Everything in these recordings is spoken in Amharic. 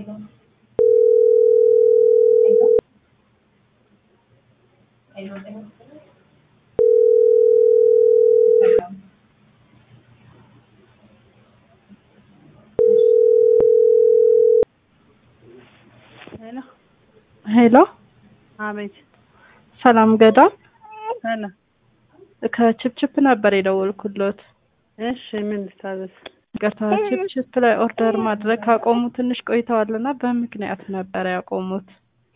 ሄሎ ሄሎ አቤት። ሰላም ገዳም ሰላም። ከችፕችፕ ነበር የደወልኩሎት። እሺ ምን ልታዘዝ? ይቅርታ ችፕችፕ ላይ ኦርደር ማድረግ ካቆሙ ትንሽ ቆይተዋልና በምክንያት ነበር ያቆሙት።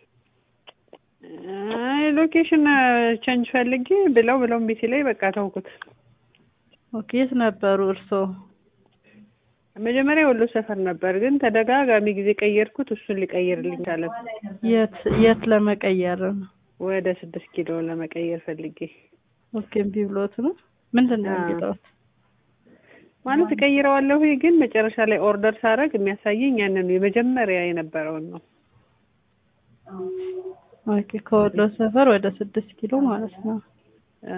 አይ ሎኬሽን ቼንጅ ፈልጌ ብለው ብለው እምቢ ሲለኝ በቃ ተውኩት። ኦኬ የት ነበሩ እርስዎ? መጀመሪያ ወሎ ሰፈር ነበር፣ ግን ተደጋጋሚ ጊዜ ቀየርኩት። እሱን ሊቀይርልኝ ቻለ። የት የት ለመቀየር ነው? ወደ ስድስት ኪሎ ለመቀየር ፈልጌ ኦኬ እምቢ ብሎት ነው? ምንድን ነው የሚለውት? ማለት እቀይረዋለሁ፣ ግን መጨረሻ ላይ ኦርደር ሳደርግ የሚያሳየኝ ያንን የመጀመሪያ የነበረውን ነው። ኦኬ ከወሎ ሰፈር ወደ ስድስት ኪሎ ማለት ነው። አ፣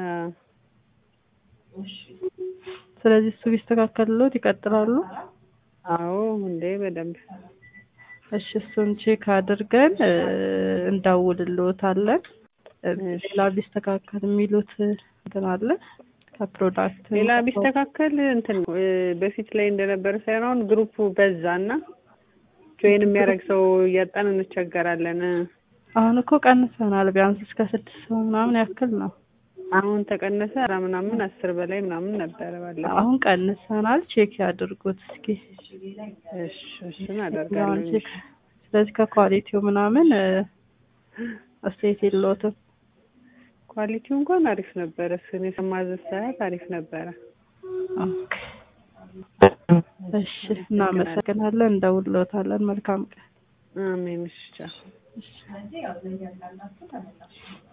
ስለዚህ እሱ ቢስተካከልሎት ይቀጥላሉ? አዎ እንዴ በደንብ እሺ እሱን ቼክ አድርገን እ፣ እንደውልልዎታለን። እ፣ እሺ። ሌላ ቢስተካከል የሚሉት እንትን አለ ከፕሮዳክት ሌላ ቢስተካከል እንትን እ፣ በፊት ላይ እንደነበረ ሳይሆን አሁን ግሩፑ በዛና ጆይን የሚያደርግ ሰው እያጣን እንቸገራለን። አሁን እኮ ቀንሰናል። ቢያንስ እስከ ስድስት ሰው ምናምን ያክል ነው። አሁን ተቀነሰ ኧረ ምናምን አስር በላይ ምናምን ነበረ ባለፈው። አሁን ቀንሰናል። ቼክ ያድርጉት እስኪ። እሽ እሱን አሁን አደርጋለሁ። ቼክ ስለዚህ ከኳሊቲው ምናምን እ፣ አስተያየት የለዎትም? ኳሊቲው እንኳን አሪፍ ነበረ። እሱን የሰማዘዝ ሰዓት አሪፍ ነበረ። ኦኬ። እሺ እናመሰግናለን። እንደውልዎታለን። መልካም ቀን። አሜን። እሺ ቻው። እሺ